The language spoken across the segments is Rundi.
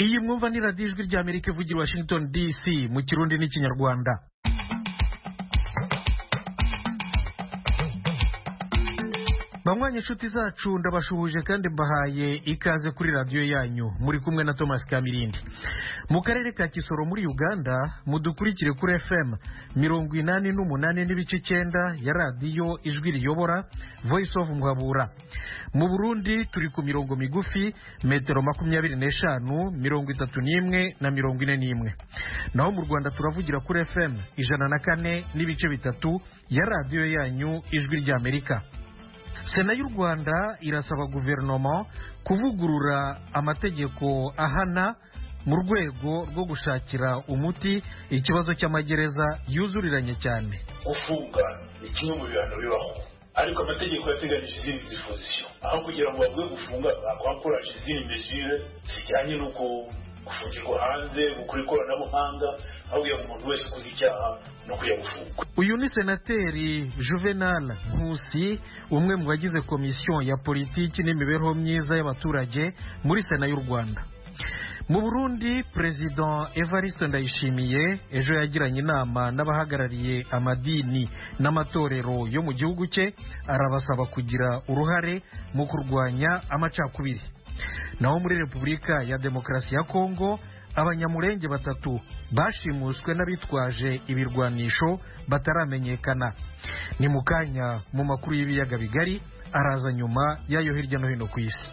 iyi mwumva ni radiyo ijwi rya amerika ivugira washington dc mu kirundi n'ikinyarwanda banywanyi inshuti zacu ndabashuhuje kandi mbahaye ikaze kuri radiyo yanyu muri kumwe na thomas kamirindi mu karere ka kisoro muri uganda mudukurikire kuri fm mirongo inani n'umunani n'ibice icyenda ya radiyo ijwi riyobora voice of muhabura mu burundi turi ku mirongo migufi metero makumyabiri n'eshanu mirongo itatu n'imwe na mirongo ine n'imwe naho mu rwanda turavugira kuri fm ijana na kane n'ibice bitatu ya radiyo yanyu ijwi ry'amerika sena y'u rwanda irasaba guverinoma kuvugurura amategeko ahana mu rwego rwo gushakira umuti ikibazo cy'amagereza yuzuriranye cyane gufunga ni kimwe mu bihano bibaho ariko amategeko yateganyije izindi disposition aho kugira ngo bavuge gufunga bakwakoraje izindi mesure zijyanye n'uko gufungirwa hanze gukora ikoranabuhanga aho kugira ngo umuntu wese ukoze icyaha no kujya gufungwa uyu ni senateri juvenal nkusi umwe mu bagize komisiyo ya politiki n'imibereho myiza y'abaturage muri sena y'u rwanda mu burundi perezida evariste ndayishimiye ejo yagiranye inama n'abahagarariye amadini n'amatorero yo mu gihugu cye arabasaba kugira uruhare mu kurwanya amacakubiri naho muri repubulika ya demokarasi ya kongo abanyamurenge batatu bashimuswe n'abitwaje ibirwanisho bataramenyekana ni mu kanya mu makuru y'ibiyaga bigari araza nyuma y'ayo hirya no hino ku isi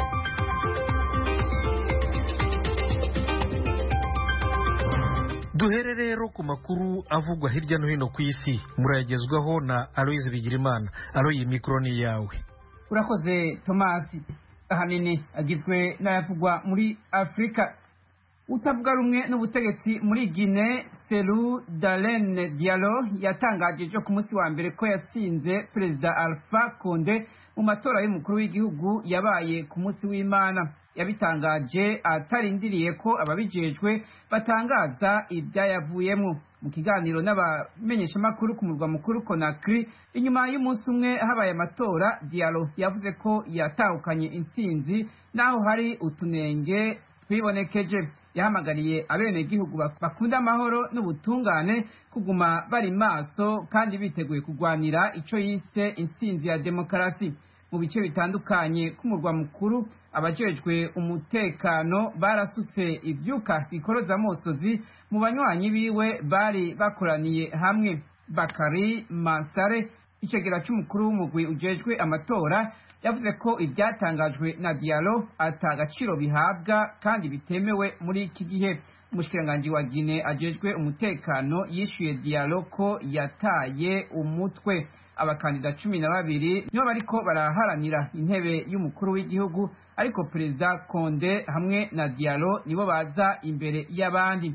duhere rero ku makuru avugwa hirya no hino ku isi murayagezwaho na aloyizi bigirimana aloyi mikoro ni iyawe urakoze tomasi ahanini agizwe n'ayavugwa muri afurika utavuga rumwe n'ubutegetsi muri gine seru darene dialo yatangaje ejo ku munsi wa mbere ko yatsinze perezida alpha konde mu matora y'umukuru w'igihugu yabaye ku munsi w'imana yabitangaje atarindiriye ko ababijejwe batangaza ibyayavuyemo mu kiganiro n'abamenyeshamakuru ku murwa mukuru konakiri inyuma y'umunsi umwe habaye amatora dialo yavuze ko yatahukanye intsinzi n'aho hari utunenge twibonekeje yahamagariye abenegihugu bakunda amahoro n'ubutungane kuguma bari maso kandi biteguye kurwanira icyo yise intsinzi ya demokarasi mu bice bitandukanye k'umurwa mukuru abajejwe umutekano barasutse ivyuka bikoroza amosozi mu banywanyi biwe bari bakoraniye hamwe bakari mansare icegera c'umukuru w'umugwi ujejwe amatora yavuze ko ibyatangajwe na dialo ata gaciro bihabwa kandi bitemewe muri iki gihe umushikiranganji wa gine ajejwe umutekano yishyuye dialo ko yataye umutwe abakandida cumi na babiri nibo bariko baraharanira intebe y'umukuru w'igihugu ariko perezida konde hamwe na dialo nibo baza imbere y'abandi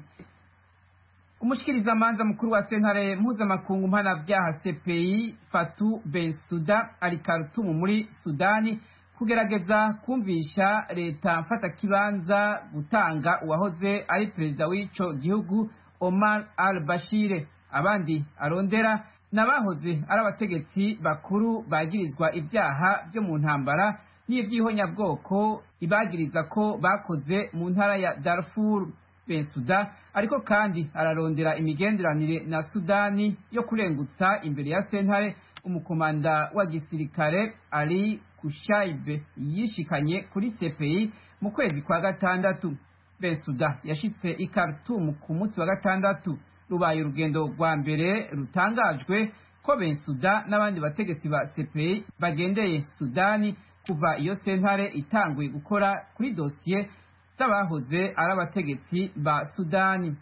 umushikirizamanza mukuru wa sentare mpuzamakungu mpanabyaha cpi fatu bensuda ari karutumu muri sudani kugerageza kumvisha leta mfatakibanza gutanga uwahoze ari perezida w'ico gihugu omar al bashire abandi arondera n'abahoze ari abategetsi bakuru bagirizwa ibyaha byo mu ntambara n'ivy'ihonyabwoko ibagiriza ko bakoze mu ntara ya darfur bensuda ariko kandi ararondera imigenderanire na sudani yo kurengutsa imbere ya sentare umukomanda wa gisirikare ali kushaibe yishikanye kuri cpi mu kwezi kwa gatandatu bensuda yashitse i khartoum ku munsi wa gatandatu rubaye urugendo rwa mbere rutangajwe ko bensuda n'abandi bategetsi ba cpi bagendeye sudani kuva iyo sentare itanguye gukora kuri dosiye z'abahoze ari abategetsi ba sudani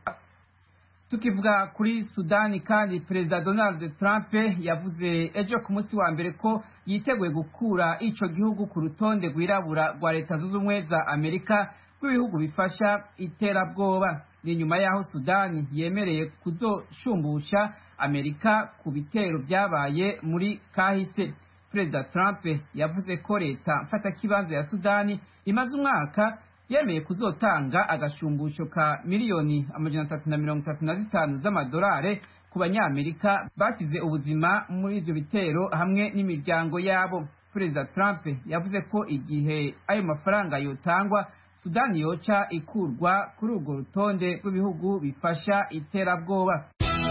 tukivuga kuri sudani kandi perezida donald trump yavuze ejo ku munsi wa mbere ko yiteguye gukura ico gihugu ku rutonde rwirabura rwa leta zunze ubumwe za amerika rw'ibihugu bifasha iterabwoba ni nyuma y'aho sudani yemereye kuzoshumbusha amerika ku bitero byabaye muri kahise perezida trump yavuze ko leta mfatakibanza ya sudani imaze umwaka yemeye kuzotanga agashumbusho ka miliyoni amajana atatu na mirongo itatu na zitanu z'amadolari ku banyamerika basize ubuzima muri ivyo bitero hamwe n'imiryango yabo perezida trump yavuze ko igihe ayo mafaranga yotangwa sudani yoca ikurwa kuri urwo rutonde rw'ibihugu bifasha iterabwoba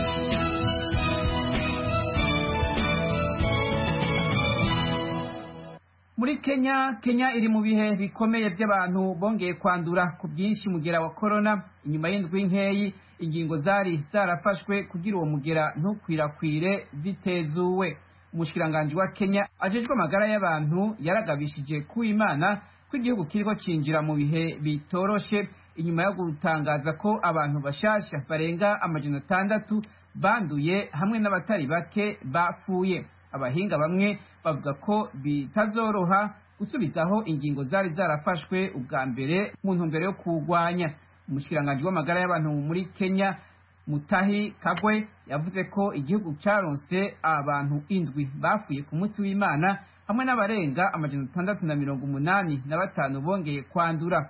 muri kenya kenya iri mu bihe bikomeye by'abantu bongeye kwandura ku bwinshi mugera wa korona inyuma y'indwi nkeyi ingingo zari zarafashwe kugira uwo mugera ntukwirakwire zitezuwe umushikiranganji wa kenya ajejwe amagara y'abantu yaragabishije ku imana ko igihugu kiriko cinjira mu bihe bitoroshe inyuma yo gutangaza ko abantu bashasha barenga amajana atandatu banduye hamwe n'abatari bake bapfuye abahinga bamwe bavuga ko bitazoroha gusubizaho ingingo zari zarafashwe ubwa mbere mu ntumbero yo kurwanya umushikiranganji w'amagara y'abantu muri kenya mutahi kagwe yavuze ko igihugu caronse abantu indwi bapfuye ku munsi w'imana hamwe n'abarenga amajana atandatu na mirongo umunani na batanu bongeye kwandura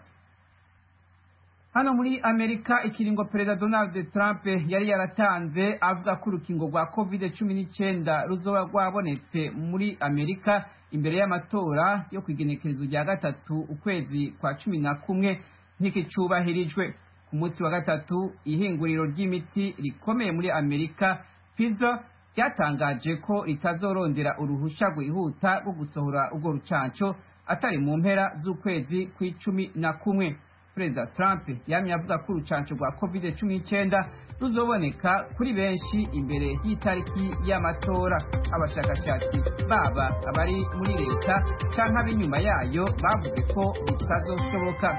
hano muri amerika ikiringo perezida donald trump yari yaratanze avuga ko urukingo rwa covid cumi n'icyenda ruzoba rwabonetse muri amerika imbere y'amatora yo ku igenekerezo rya gatatu ukwezi kwa cumi na kumwe ntikicubahirijwe ku munsi wa gatatu ihinguriro ry'imiti rikomeye muri amerika pfizer ryatangaje ko ritazorondera uruhusha rwihuta rwo gusohora urwo rucanco atari mu mpera z'ukwezi kw'icumi na kumwe perezida trump yamye avuga ko urucanco rwa covid cumi n'icyenda ruzoboneka kuri benshi imbere y'itariki y'amatora abashakashatsi baba abari muri leta canke ab'inyuma yayo bavuze ko bitazoshoboka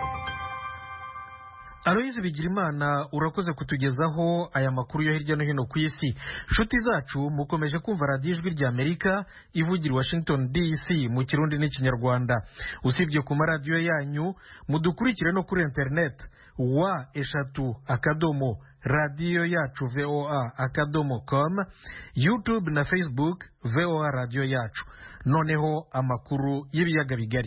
aloyizi bigirimana urakoze kutugezaho aya makuru yo hirya no hino ku isi nshuti zacu mukomeje kumva radiyo ijwi rya amerika ivugira washington dc mu kirundi n'ikinyarwanda usibye ku maradiyo yanyu mudukurikire no kuri interineti wa eshatu akadomo radiyo yacu voa akadomo com youtube na facebook voa radiyo yacu noneho amakuru y'ibiyaga bigari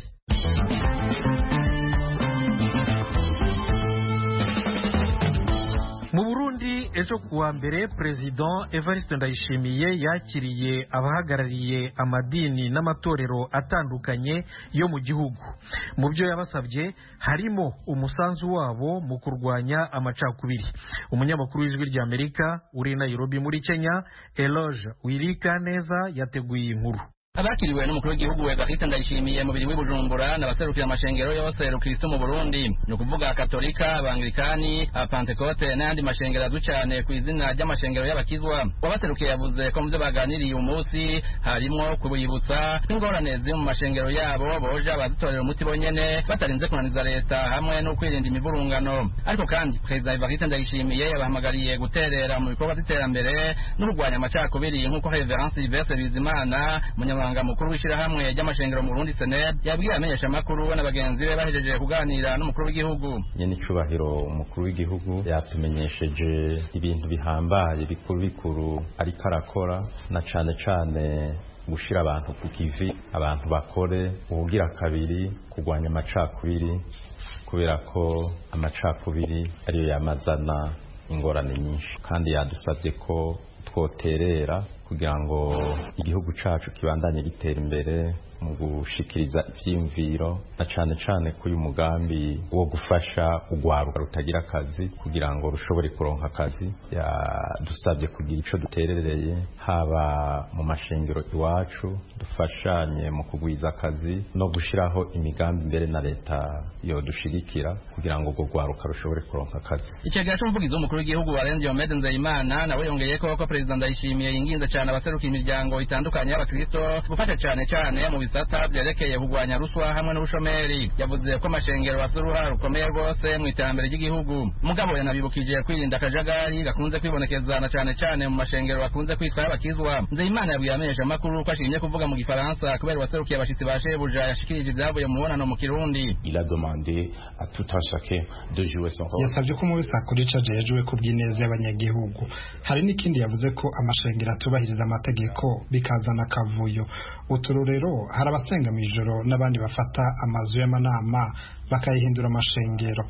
mu burundi ejo kuwa mbere perezida evariste ndayishimiye yakiriye abahagarariye amadini n'amatorero atandukanye yo mu gihugu mu byo yabasabye harimo umusanzu wabo mu kurwanya amacakubiri umunyamakuru w'ijwi rya amerika uri i nairobi muri kenya eloge wirika neza yateguye inkuru abakiriwe n'umukuru w'igihugu evariste ndayishimiye mu biri w'ibujumbura n'abaserukira amashengero yose rukristo mu burundi ni ukuvuga katolika abangilikani apantekote n'ayandi mashengero azwi cyane ku izina ry'amashengero y'abakizwa wabaserukiye yavuze ko mu byo baganiriye uyu munsi harimo kubibutsa n'ingorane ziri mu mashengero yabo boja bazitorera umuti bonyene batarinze kunaniza leta hamwe no kwirinda imivurungano ariko kandi perezida evariste ndayishimiye yabahamagariye guterera mu bikorwa by'iterambere no kurwanya amacakubiri nk'uko reverence silvestre bizimana munyamabanga umunyamabanga mukuru w'ishyirahamwe ry'amashengero mu Burundi Seneb yabwiye amenyesha makuru na bagenzi be bahejeje kuganira n'umukuru w'igihugu nyene icubahiro umukuru w'igihugu yatumenyesheje ibintu bihambaye bikuru bikuru ariko arakora na cane cane gushira abantu ku kivi abantu bakore ubugira kabiri kurwanya amacakubiri kubera ko amacakubiri ariyo yamazana ingorane nyinshi kandi yadusabye ko twoterera kugira ngo igihugu cacu kibandanye gitera imbere mu gushikiriza ivyiyumviro na cane cane ko uyu mugambi wo gufasha urwaruka rutagira akazi kugira ngo rushobore kuronka akazi yadusabye kugira ico duterereye haba mu mashengero iwacu dufashanye mu kugwiza akazi no gushiraho imigambi imbere na leta yodushigikira kugira ngo urwo rwaruka rushobore kuronka akazi icegera c'umuvugizi w'umukuru w'igihugu warenze Omede Nzeyimana nawe yongeyeko ko perezida Ndayishimiye yinginze cane abaseruka imiryango itandukanye y'abakristo gufasha cane cane mu bisata vyerekeye kurwanya ruswa hamwe n'ubushomeri yavuze ko amashengero afite uruhara rukomeye rwose mu iterambere ry'igihugu mugabo yanabibukije kwirinda akajagari gakunze kwibonekeza na cane cane mu mashengero bakunze kwitwa y'abakizwa Nzeyimana yabwiye amenyesha amakuru ko ashimye kuvuga mu gifaransa kubera uwaserukiye abashitsi ba shebuja yashikirije ivyavuye mu mubonano mu kirundi Il a demandé à tout un chacun de jouer son rôle. yasabye ko umwe wese akora ico ajejwe ku bw'ineza y'abanyagihugu hari n'ikindi yavuze ko amashengero atubahiriza amategeko bikazana akavuyo uturorero hari abasenga mw'ijoro n'abandi bafata amazu y'amanama bakayihindura amashengero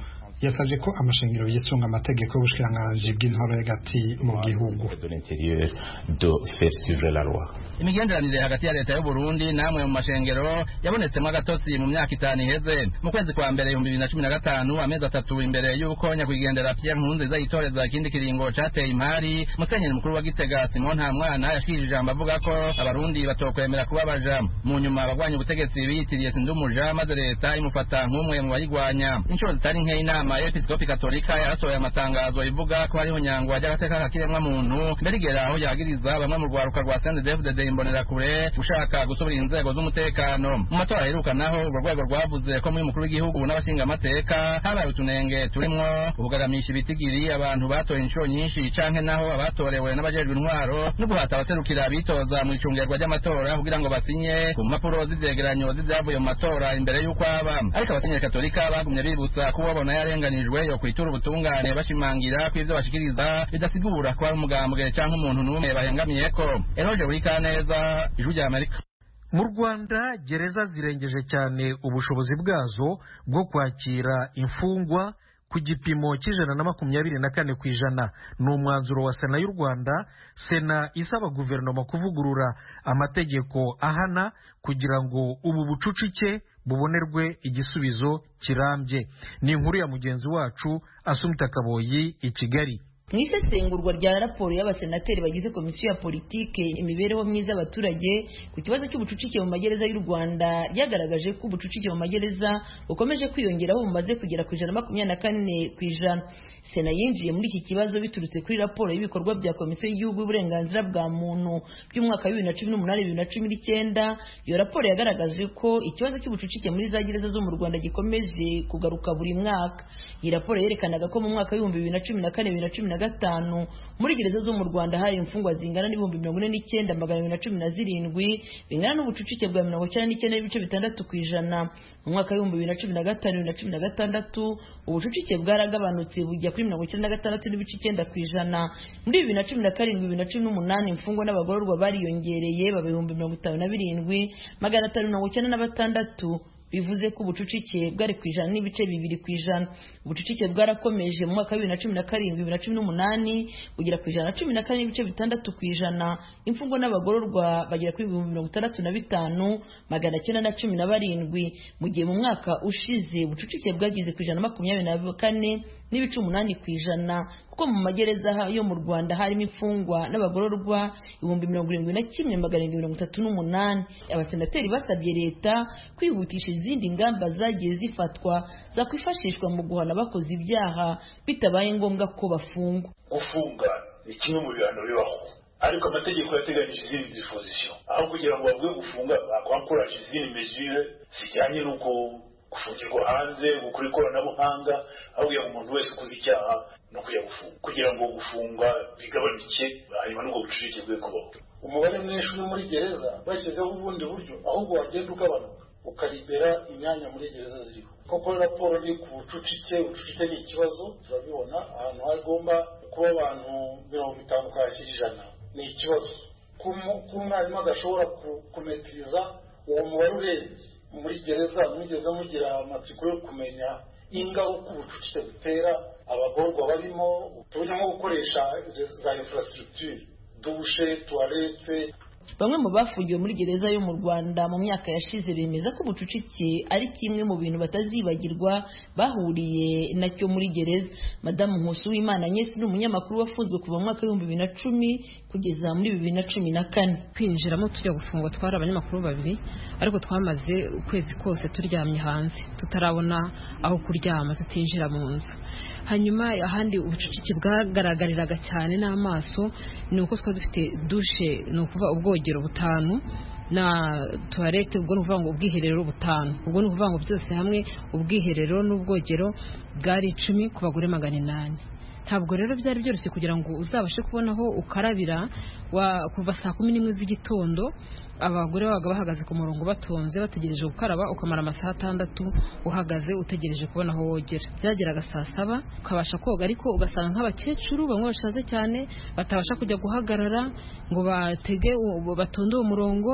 yasabye ko amashengero yisunga amategeko y'ubushikiranganji bw'intoro y'agati mu gihugu de l'intérieur de faire suivre la loi imigenderanire hagati ya leta y'u Burundi namwe mu mashengero yabonetsemo agatotsi mu myaka itanu iheze mu kwezi kwa mbere ibihumbi bibiri na cumi na gatanu amezi atatu imbere y'uko nyakwigendera Pierre Nkurunziza yitoreza ikindi kiringo cateye imari musenyeri mukuru wa Gitega Simon Ntamwana yashikirije ijambo avuga ko abarundi batokwemera kuba baja mu nyuma abagwanya ubutegetsi biyitiriye Sindumuja maze leta imufata nk'umwe mu bayigwanya inshuro zitari nke inama y'episkopi katolika yarasohoye amatangazo ivuga ko hariho nyangwa ry'agateka kakiremwa muntu mbere igera aho yagiriza bamwe mu rwaruka rwa CNDD-FDD imbonerakure gushaka gusubira inzego z'umutekano mu matora aheruka naho urwo rwego rwavuze ko muri mukuru w'igihugu n'abashingamateka habaye utunenge turimwo ubugaramisha ibitigiri abantu batoye inshuro nyinshi canke naho abatorewe n'abajejwe intwaro no guhata abaserukira abitoza mu icungerwa ry'amatora kugira ngo basinye ku mpapuro z'ivyegeranyo z'ivyavuye mu matora imbere y'uko aba ariko abasenyeri katolika bagumye bibutsa ko ubabona yarenganijwe yo kwitura ubutungane bashimangira ko ivyo bashikiriza bidasigura ko ari umugambwe canke umuntu n'umwe bahengamiyeko eroje buri kaneza ijwi rya amerika mu rwanda gereza zirengeje cyane ubushobozi bwazo bwo kwakira imfungwa ku gipimo cy'ijana na makumyabiri na kane ku ijana ni umwanzuro wa sena y'u rwanda sena isaba guverinoma kuvugurura amategeko ahana kugira ngo ubu bucucike bubonerwe igisubizo kirambye ni inkuru ya mugenzi wacu asumita kaboyi i kigali mu isesengurwa rya raporo y'abasenateri bagize komisiyo ya politike imibereho myiza y'abaturage ku kibazo cy'ubucucike mu magereza y'u rwanda ryagaragaje ko ubucucike mu magereza bukomeje kwiyongeraho bumaze kugera ku ijana na makumyabiri na kane ku ijana sena yinjiye muri iki kibazo biturutse kuri raporo y'ibikorwa bya komisiyo y'igihugu y'uburenganzira bwa muntu by'umwaka wa bibiri na cumi n'umunani bibiri na cumi n'icyenda iyo raporo yagaragaje ko ikibazo cy'ubucucike muri za gereza zo mu rwanda gikomeje kugaruka buri mwaka iyi raporo yerekanaga ko mu mwaka w'ibihumbi bibiri na cumi na kane bibiri na cumi na gatanu muri gereza zo mu rwanda hari imfungwa zingana n'ibihumbi mirongo ine n'icyenda magana abiri na cumi na zirindwi bingana n'ubucucike bwa mirongo icyenda n'icyenda n'ibice bitandatu ku ijana mu mwaka w'ibihumbi bibiri na cumi na gatanu bibiri na cumi na gatandatu ubucucike bwaragabanutse bujya kuri mirongo icyenda na gatandatu n'ibice icyenda ku ijana muri bibiri na cumi na karindwi bibiri na cumi n'umunani imfungwa n'abagororwa bariyongereye baba ibihumbi mirongo itanu na birindwi magana atanu mirongo icyenda na batandatu bivuze ko ubucucike bwari ku ijana n'ibice bibiri ku ijana ubucucike bwarakomeje mu mwaka wa bibiri na cumi na karindwi bibiri na cumi n'umunani bugera ku ijana na cumi na kane n'ibice bitandatu ku ijana imfungwa n'abagororwa bagera kuri ibihumbi mirongo itandatu na bitanu magana cyenda na cumi na barindwi mu gihe mu mwaka ushize ubucucike bwageze ku ijana na makumyabiri na kane n'ibice umunani ku ijana kuko mu magereza yo mu rwanda harimo imfungwa n'abagororwa ibihumbi mirongo irindwi na kimwe magana arindwi mirongo itatu n'umunani abasenateri basabye leta kwihutisha izindi ngamba zagiye zifatwa zakwifashishwa mu guhana abakoze ibyaha bitabaye ngombwa ko bafungwa gufunga ni kimwe mu bihano bibaho ariko amategeko yateganyije izindi disposition aho kugira ngo bavuge gufunga bakwakoraje izindi mesure zijyanye n'uko gufungirwa hanze gukora ikoranabuhanga aho kugira ngo umuntu wese ukoze icyaha no kujya gufunga kugira ngo gufunga bigabanuke hanyuma n'ubwo bucucike bwe kubaho umubare mwinshi uri muri gereza bashyizeho ubundi buryo ahubwo wagenda ugabanuka ukaribera imyanya muri gereza ziriho koko raporo ni ku bucucike ubucucike ni ikibazo turabibona ahantu hagomba kuba abantu mirongo itanu ukahashyira ijana ni ikibazo ko umwarimu adashobora kumetiriza uwo mubare urenze muri gereza mwigeze mugira amatsiko yo kumenya ingaruka ubucucike butera abagorwa barimo tuburyo nko gukoresha za infrastructure dushe tuwarete bamwe mu bafungiwe muri gereza yo mu rwanda mu myaka yashize bemeza ko ubucucike ari kimwe mu bintu batazibagirwa bahuriye nacyo muri gereza madamu nkusi w'imana nyesi ni umunyamakuru wafunzwe kuva mu mwaka w'ibihumbi bibiri na cumi kugeza muri bibiri na cumi na kane kwinjiramo tujya gufungwa twari abanyamakuru babiri ariko twamaze ukwezi kose turyamye hanze tutarabona aho kuryama tutinjira mu nzu hanyuma ahandi ubucucike bwagaragariraga cyane n'amaso ni uko twari dufite dushe ni ukuvuga ubwogero butanu na tuwarete ubwo ni ukuvuga ngo ubwiherero butanu ubwo ni ukuvuga ngo byose hamwe ubwiherero n'ubwogero bwari icumi ku bagore magana inani ntabwo rero byari byoroshye kugira ngo uzabashe kubona aho ukarabira kuva saa kumi n'imwe z'igitondo abagore babaga bahagaze ku murongo batonze bategereje gukaraba ukamara amasaha atandatu uhagaze utegereje kubona aho wogera byageraga saa saba ukabasha koga ariko ugasanga nk'abakecuru bamwe bashaje cyane batabasha kujya guhagarara ngo batege batonde uwo murongo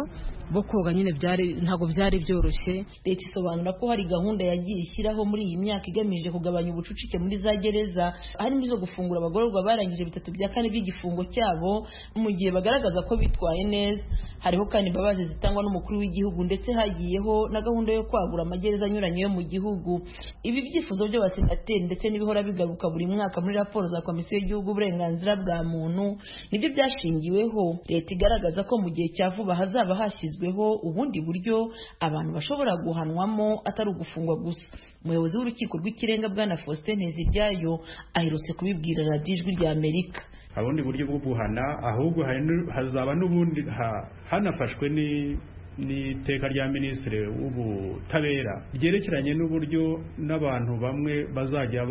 bo koga nyine byari ntabwo byari byoroshye leta isobanura ko hari gahunda yagiye ishyiraho muri iyi myaka igamije kugabanya ubucucike muri za gereza harimo izo gufungura abagororwa barangije bitatu bya kane by'igifungo cyabo mu gihe bagaragaza ko bitwaye neza hariho kandi imbabazi zitangwa n'umukuru w'igihugu ndetse hagiyeho na gahunda yo kwagura amagereza anyuranye yo mu gihugu ibi byifuzo by'abasenateri ndetse n'ibihora bigaruka buri mwaka muri raporo za komisiyo y'igihugu uburenganzira bwa muntu nibyo byashingiweho leta igaragaza ko mu gihe cya vuba hazaba hashyizweho ubundi buryo abantu bashobora guhanwamo atari ugufungwa gusa umuyobozi w'urukiko rw'ikirenga bwana faustin nteziryayo aherutse kubibwira radiyo ijwi rya amerika ubundi buryo bwo guhana ahubwo hazaba n'ubundi hanafashwe n'iteka rya minisitiri w'ubutabera ryerekeranye n'uburyo n'abantu bamwe bazajya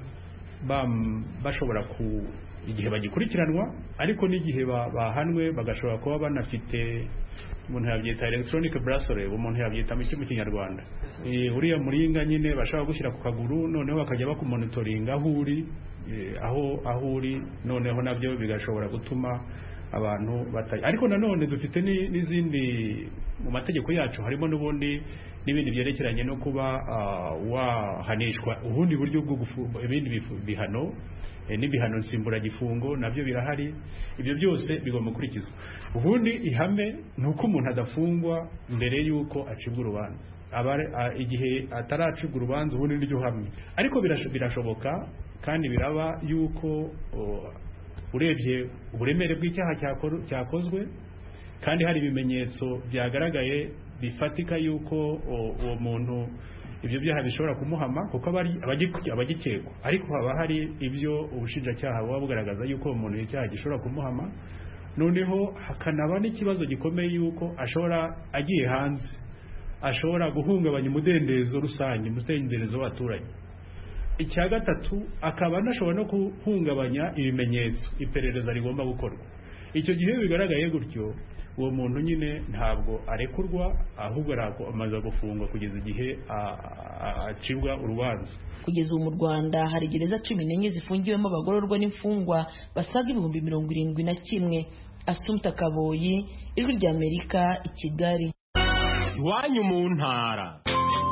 bashobora ku igihe bagikurikiranwa ariko n'igihe bahanwe bagashobora kuba banafite umuntu yabyita electronic bracelet umuntu yabyita mu mu kinyarwanda uriya muringa nyine bashaka gushyira ku kaguru noneho bakajya bakumonitoringa aho uri aho aho uri noneho nabyo bigashobora gutuma abantu batari ariko nanone dufite n'izindi mu mategeko yacu harimo n'ubundi n'ibindi byerekeranye no kuba wahanishwa ubundi buryo bwo ibindi bihano n'ibihano nsimburagifungo nabyo birahari ibyo byose bigomba gukurikizwa ubundi ihame ni uko umuntu adafungwa mbere y'uko acibwa urubanza igihe ataracibwa urubanza ubundi niryo hamwe ariko birashoboka kandi biraba y'uko urebye uburemere bw'icyaha cyakozwe kandi hari ibimenyetso byagaragaye bifatika y'uko uwo muntu ibyo byaha bishobora kumuhama kuko abagikekwa ariko haba hari ibyo ubushinjacyaha buba bugaragaza y'uko umuntu icyaha gishobora kumuhama noneho hakanaba n'ikibazo gikomeye y'uko ashobora agiye hanze ashobora guhungabanya umudendezo rusange umudendezo w'abaturage icya gatatu akaba anashobora no guhungabanya ibimenyetso iperereza rigomba gukorwa icyo gihe bigaragaye gutyo uwo muntu nyine ntabwo arekurwa ahubwo amaze gufungwa kugeza igihe acibwa urubanza kugeza ubu mu rwanda hari gereza cumi n'enye zifungiwemo abagororwa n'imfungwa basaga ibihumbi mirongo irindwi na kimwe asumta kaboyi ijwi ry'amerika i kigali iwanyu mu ntara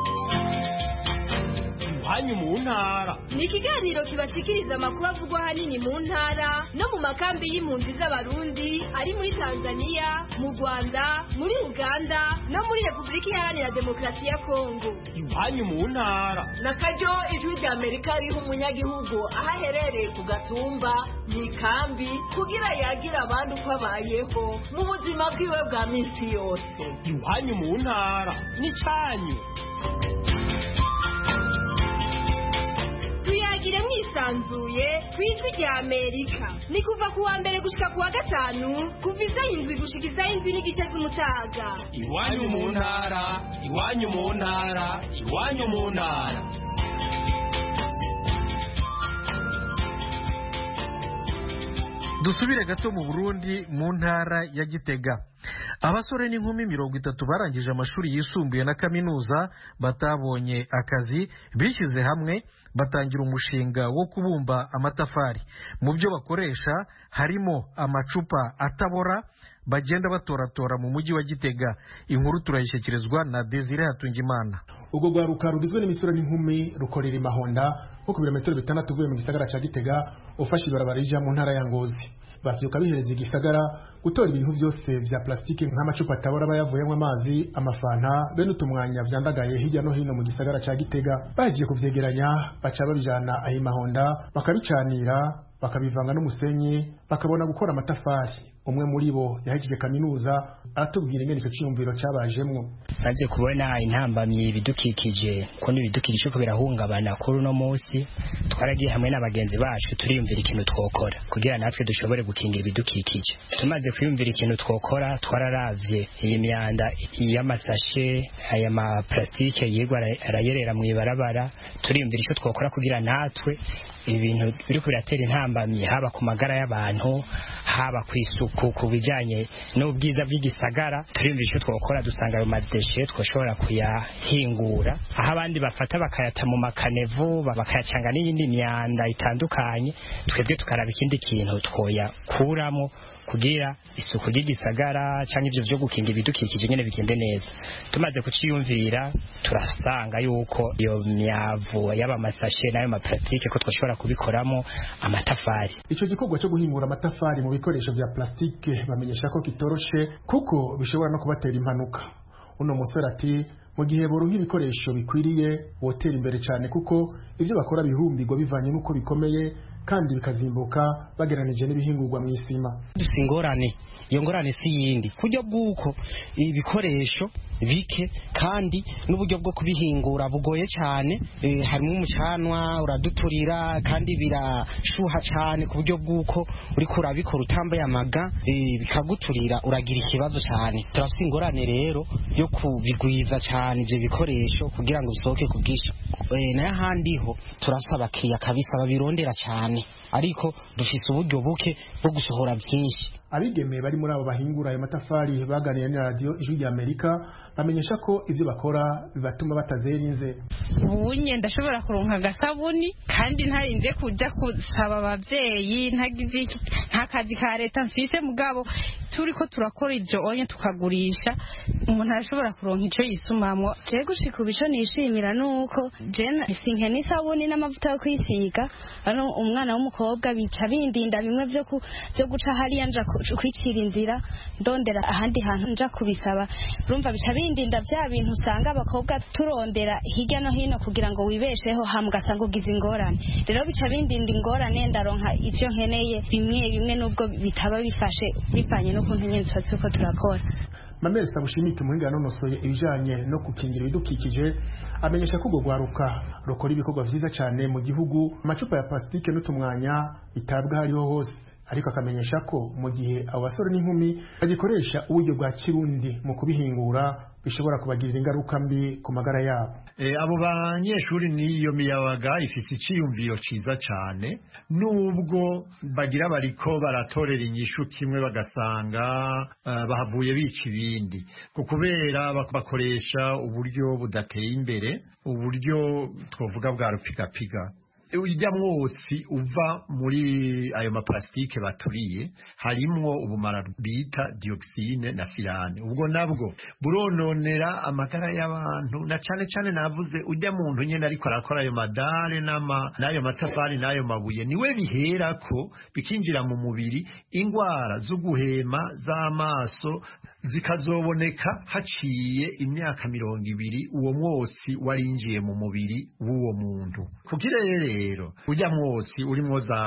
iwanyu mu ntara ni ikiganiro kibashikiriza amakuru avugwa ahanini mu ntara no mu makambi y'impunzi z'abarundi ari muri tanzania mu rwanda muri uganda no muri repubulika iharanira demokarasi ya kongo iwanyu mu ntara na karyo ijwi rya amerika riha umunyagihugu aho aherereye ku gatumba mu ikambi kugira yagira abandi uko abayeho mu buzima bwiwe bwa minsi yose iwanyu mu ntara ni cyanyu tuyagire mwisanzuye ku ijwi rya amerika ni kuva ku wa mbere gushika ku wa gatanu kuva isaha indwi gushika isaha indwi n'igice z'umutaga iwanyu mu ntara iwanyu mu ntara iwanyu mu ntara dusubire gato mu burundi mu ntara ya gitega abasore n'inkumi mirongo itatu barangije amashuri yisumbuye na kaminuza batabonye akazi bishyize hamwe batangira umushinga wo kubumba amatafari mu byo bakoresha harimo amacupa atabora bagenda batoratora mu mujyi wa gitega inkuru turayishyikirizwa na desire hatungimana ubwo rwaruka rugizwe n'imisoro n'inkumi rukorera imahonda nko ku birometero bitandatu uvuye mu gisagara cya gitega ufashe ibarabara rija mu ntara ya ngozi bavyuka bihereza igisagara gutora ibintu byose vya plastike nk'amacupa atabora bayavuyemo amazi amafanta bene utumwanya vyandagaye hirya no hino mu gisagara ca gitega bagiye kuvyegeranya baca babijana aho imahonda bakabicanira bakabivanga n'umusenyi bakabona gukora amatafari umwe muri bo yahejeje kaminuza aratubwira ingene icyo cyiyumviro cyabajemwo maze kubona intambamyi ibidukikije ko n'ibidukikije ko birahungabana kuri uno munsi twaragiye hamwe n'abagenzi bacu turiyumvira ikintu twokora kugira natwe dushobore gukingira ibidukikije tumaze kwiyumvira ikintu twokora twararavye iyi myanda y'amasashe aya maplastike yigwa arayerera mu ibarabara turiyumvira icyo twokora kugira natwe ibintu biri biratera intambamyi haba ku magara y'abantu haba ku isuku ku bijyanye n'ubwiza bw'igisagara turiyumvira icyo twakora dusanga ayo madeshe twashobora kuyahingura aho abandi bafata bakayata mu makanevu bakayacanga n'iyindi myanda itandukanye twebwe tukaraba ikindi kintu twoyakuramo kugira isuku ry'igisagara cyangwa ibyo byo gukinga ibidukikije nyine bigende neza tumaze kuciyumvira turasanga yuko iyo myavu y'aba masashe n'ayo maparatike ko twashobora kubikoramo amatafari icyo gikorwa cyo guhingura amatafari mu bikoresho bya plastique bamenyesha ko kitoroshe kuko bishobora no kubatera impanuka uno musore ati mu gihe boronka ibikoresho bikwiriye wotera imbere cyane kuko ibyo bakora bihumbirwa bivanye n'uko bikomeye kandi bikazimbuka bageranije n'ibihingurwa mu isima dufite ingorane iyo ngorane si yindi ku buryo bw'uko ibikoresho bike kandi n'uburyo bwo kubihingura bugoye cyane e, harimo umucanwa uraduturira kandi birashuha cyane ku buryo bw'uko uriko urabikora utambaye amaga e, bikaguturira uragira ikibazo cyane turafite ingorane rero yo kubigwiza cyane ibyo bikoresho kugira ngo bisohoke ku bwinshi e, nayo ahandi ho turafite abakiriya kabisa babirondera cyane ariko dufite uburyo buke bwo gusohora byinshi abigemeye bari muri abo bahingura ayo matafari baganira na radiyo ijwi rya amerika bamenyesha ko ibyo bakora bibatuma batazera inze ubunye ndashobora kuronka agasabuni kandi ntarinze kujya gusaba ababyeyi ntagize nta kazi ka leta mfise mugabo turi ko turakora ibyo onye tukagurisha umuntu arashobora kuronka icyo yisumamwo je gushika ubu ico nishimira nuko je sinke n'isabuni n'amavuta yo kwisiga ari umwana w'umukobwa bica bindinda bimwe vyo ku- vyo guca hariya nja ku- kwicira inzira ndondera ahandi hantu nja kubisaba urumva bica bindinda vya bintu usanga abakobwa turondera hirya no hino kugira ngo wibesheho hama ugasanga ugize ingorane rero bica bindinda ingorane ndaronka ivyo nkeneye bimwe bimwe nubwo bitaba bifashe bivanye n'ukuntu nyene tuba turiko turakora mamere sabushimike umuhinga yanonosoye ibijanye no gukingira ibidukikije amenyesha ko urwo rwaruka rukora ibikorwa vyiza cane mu gihugu amacupa ya plastique n'utumwanya bitabwa hariho hose ariko akamenyesha ko mu gihe abo basore n'inkumi bagikoresha uburyo bwa kirundi mu kubihingura bishobora kubagirira ingaruka mbi ku magara yabo Eh, abo banyeshuri n'iyo miyabaga ifise iciyumviro ciza cane nubwo bagira bariko baratorera inyishu kimwe bagasanga eh, bahavuye bica ibindi ku kubera bak- bakoresha uburyo budateye imbere uburyo twovuga bwa rupigapiga urya mwotsi uva muri ayo maplastike baturiye harimwo ubumara bita dioxine na firane ubwo nabwo burononera amagara y'abantu na cane cane navuze urya muntu nyene ariko arakora ayo madare n'ama- n'ayo matafari n'ayo mabuye niwe biherako bikinjira mu mubiri ingwara zo guhema z'amaso zikazoboneka haciye imyaka mirongo ibiri uwo mwotsi warinjiye mu mubiri w'uwo muntu kugira rero urya mwotsi urimwo za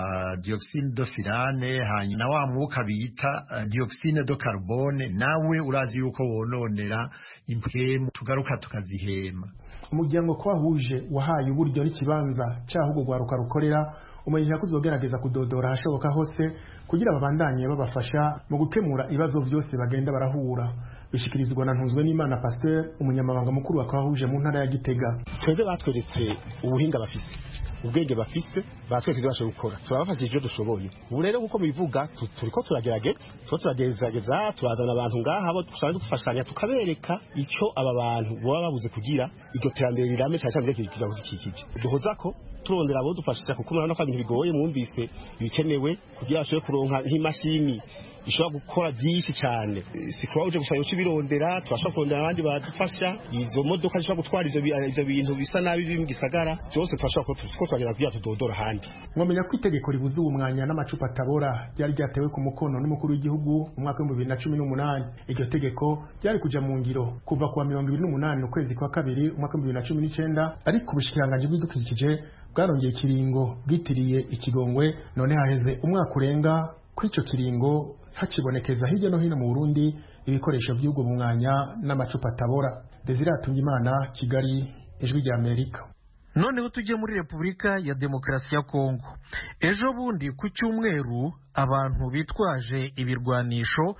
dioxine de firane hanyuma na wa mwuka bita uh, dioxine de carbone nawe urazi yuko wononera impwemu tugaruka tukazihema umuryango ko wahuje wahaye uburyo n'ikibanza cyaho urwo rwaruka rukorera umenyesha ko uzogerageza kudodora ahashoboka hose kugira babandanye babafasha mu gukemura ibibazo byose bagenda barahura bishikirizwa na ntunzwe n'imana pasteur umunyamabanga mukuru wa kwahuje mu ntara ya gitega twebwe batweretse ubuhinga bafise ubwenge bafise batweretse ibyo bashoboye gukora turabafashije ibyo dushoboye ubu rero nk'uko mubivuga tu- turiko turagerageza turiko turagerageza turazana abantu ngaha abo dusanzwe dufashanya tukabereka icyo aba bantu baba babuze kugira iryo terambere rirame cyane cyane ryo kudukikije duhoza ko turondera abo dufashisha kuko murabona ko ibintu bigoye mwumvise ibikenewe kugira bashobore kuronka nk'imashini ishobora gukora byinshi cyane si kuba uje gusa uca ibirondera turashobora kurondera abandi badufasha izo modoka zishobora gutwara ivyo bi- ivyo bintu bisa nabi biri mu gisagara byose turashobora ko ko turagenda kugira tudodora ahandi mwamenya ko itegeko ribuza ubu mwanya n'amacupa atabora ryari ryatewe ku mukono n'umukuru w'igihugu mu mwaka w'ibihumbi bibiri na cumi n'umunani iryo tegeko ryari kuja mu ngiro kuva ku wa mirongo ibiri n'umunani ukwezi kwa kabiri umwaka w'ibihumbi bibiri na cumi n'icenda ariko ubushikiranganji bw'ibidukikije bwarongeye ikiringo bwitiriye ikigongwe none haheze umwaka urenga kw'ico kiringo hakibonekeza hirya no hino mu burundi ibikoresho by'ubwo mwanya n'amacupa atabora desire imana kigali ijwi rya amerika noneho tujye muri repubulika ya demokarasi ya kongo ejo bundi ku cyumweru abantu bitwaje ibirwanisho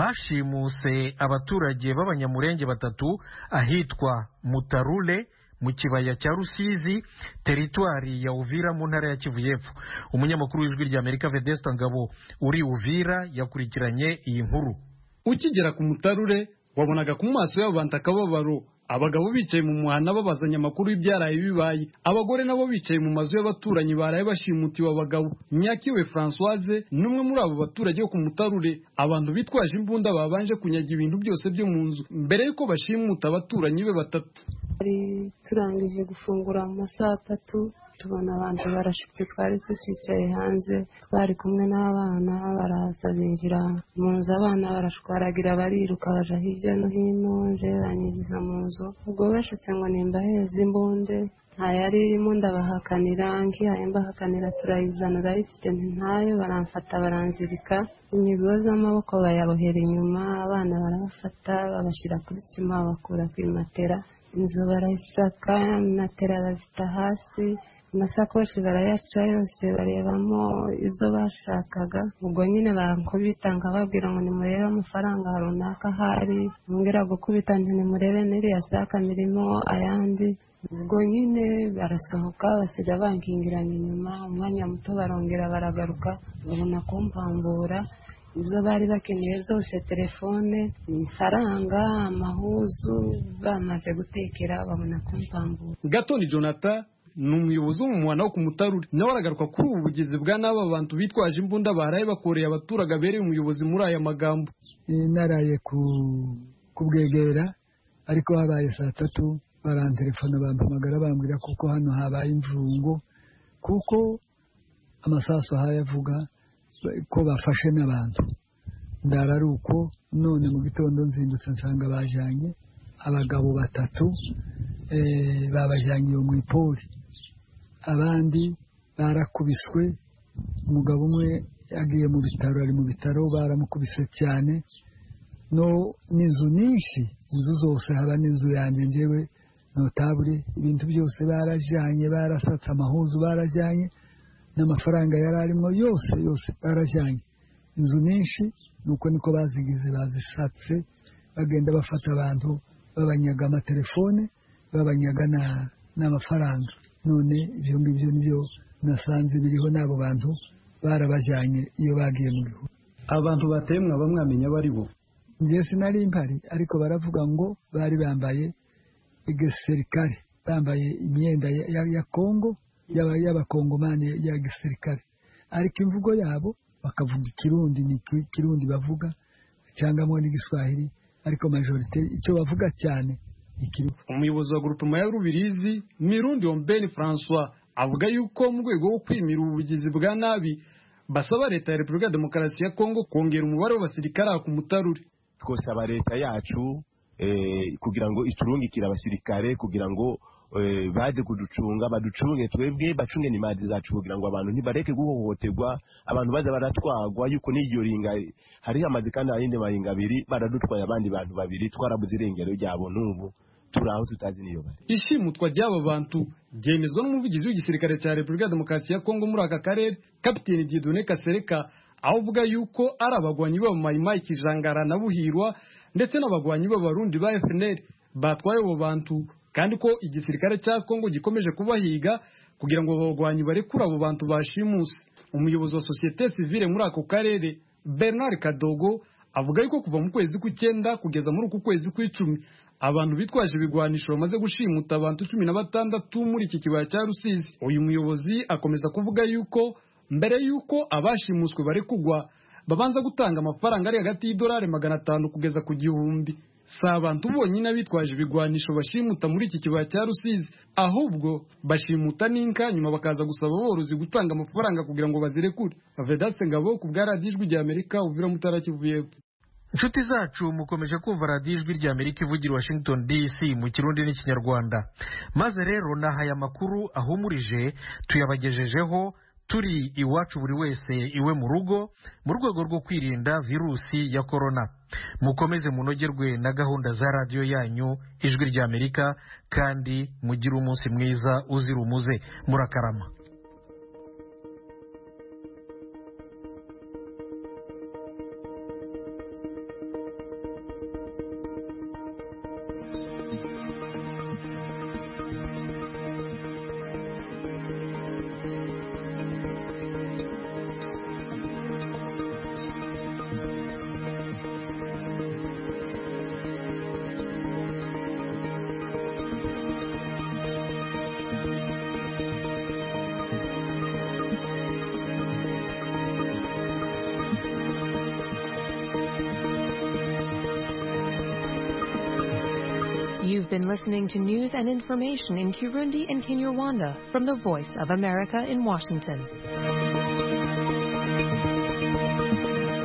bashimuse abaturage b'abanyamurenge batatu ahitwa mutarule mu kibaya cya rusizi teritwari ya uvira mu ntara ya kivu y'epfo umunyamakuru w'ijwi rya amerika vedesta ngabo uri uvira yakurikiranye iyi nkuru ukigera ku mutarure wabonaga ku maso y'abo bantu akababaro abagabo bicaye mu muhanda babazanya amakuru y'ibyaraye bibaye abagore nabo bicaye mu mazu y'abaturanyi baraye bashimutiwe abagabo nyakiwe francoise n'umwe muri abo baturage bo ku mutarure abantu bitwaje imbunda babanje kunyaga ibintu byose byo mu nzu mbere y'uko bashimuta abaturanyi be batatu twari turangije gufungura mu masaha atatu tubona abantu barashitse twari tucicaye hanze twari kumwe n'abana baraza binjira mu nzu abana barashwaragira bariruka baja hirya no hino nje banyigiza mu nzu ubwo bashitse ngo nimbaheze imbunde ntayari irimo ndabahakanira ngihaye mbahakanira turayizana urayifite ntayo baramfata baranzirika imigozi y'amaboko bayabohera inyuma abana barabafata babashyira kuri sima bakura ku matera inzu barayisaka matera bazita hasi amasakoshi barayaca yose barebamo izo bashakaga ubwo nyine bankubita nkababwira ngo nimurebe amafaranga runaka ahari mbwira gukubita nti nimurebe n'iriya saka mirimo ayandi ubwo nyine barasohoka basiga bankingiranye inyuma umwanya muto barongera baragaruka babona kumpambura ibyo bari bakeneye byose telefone ifaranga amahuzu bamaze gutekera babona kumpambura gatoni jonathan ni umuyobozi wo mu muhanda wo ku mutarure nawe aragaruka kuri ubu bugizi bwa n'aba bantu bitwaje imbunda baraye bakoreye abaturage abereye umuyobozi muri aya magambo naraye kubwegera ariko habaye saa tatu barantelefona bampamagara bambwira kuko hano habaye imvungo kuko amasasu ahaye avuga ko bafashe n'abantu ndara ari uko none mu gitondo nzindutse nsanga bajyanye abagabo batatu babajyanye iyo mu ipori abandi barakubiswe umugabo umwe yagiye mu bitaro ari mu bitaro baramukubise cyane no n'inzu nyinshi inzu zose haba n'inzu yanjye ngewe notabure ibintu byose barajyanye barasatse amahuzu barajyanye n'amafaranga yari arimo yose yose barajyanye inzu nyinshi nuko niko bazigize bazisatse bagenda bafata abantu babanyaga amatelefone babanyaga n'amafaranga none ibyo ngibyo nibyo nasanze biriho n'abo bantu barabajyanye iyo bagiye mu gihugu abantu bateye mwaba mwamenya abo ari bo njye sinari mpari ariko baravuga ngo bari bambaye igisirikare bambaye imyenda ya kongo y'abakongomani ya gisirikare ariko imvugo yabo bakavuga ikirundi ni ikirundi bavuga cyangwa n'igiswahili ariko majorite icyo bavuga cyane umuyobozi wa grupema ya rubirizi mirundi ombeni francois avuga yuko mu rwego rwo kwimira ubugizi bwa nabi basaba leta ya repubulika ya demokarasi ya kongo kongera umubare w'abasirikare ku mutarure twosaba leta yacu kugira ngo iturungikire abasirikare kugira ngo baze kuducunga baducunge twebwe bacunge n'imari zacu kugira ngo abantu ntibareke guhohoterwa abantu baza baratwagwa yuko n'iyo ringa hariho amazi kandi ayindi maringa abiri baradutwaye abandi bantu babiri twarabuze irengero ryabo n'ubu turi aho tutazi niyo bari ishimutwa ry'aba bantu ryemezwa n'umuvugizi w'igisirikare cya repubulika ya demokarasi ya kongo muri aka karere kapiteni dieudonne kasereka aho uvuga yuko ari abagwanyi b'abamayimayi kijangara na buhirwa ndetse n'abagwanyi b'abarundi ba fnr batwaye abo bantu kandi ko igisirikare cya kongo gikomeje kubahiga kugira ngo abagwanyi barekure abo bantu bashimuse umuyobozi wa sosiyete sivile muri ako karere bernard kadogo avuga yuko kuva mu kwezi kw'icyenda kugeza muri uku kwezi kw'icumi abantu bitwaje ibigwanisho bamaze gushimuta abantu cumi na batandatu muri iki kibaya cya rusizi uyu muyobozi akomeza kuvuga yuko mbere yuko abashimuswe bari kugwa babanza gutanga amafaranga ari hagati y'idolari magana atanu kugeza ku gihumbi si abantu bonyine bitwaje ibigwanisho bashimuta muri iki kibaya cya rusizi ahubwo bashimuta n'inka nyuma bakaza gusaba aborozi gutanga amafaranga kugira ngo bazirekure vedaste ngabo ku bwa radiyo ijwi rya amerika uvira mutara kivu y'epfo inshuti zacu mukomeje kumva radiyo ijwi rya amerika ivugira washington dc mu kirundi n'ikinyarwanda maze rero nahaye amakuru ahumurije tuyabagejejeho turi iwacu buri wese iwe mu rugo mu rwego rwo kwirinda virusi ya korona mukomeze munogerwe na gahunda za radiyo yanyu ijwi rya amerika kandi mugire umunsi mwiza uzira umuze murakarama have been listening to news and information in Kirundi and Kinyarwanda from the Voice of America in Washington.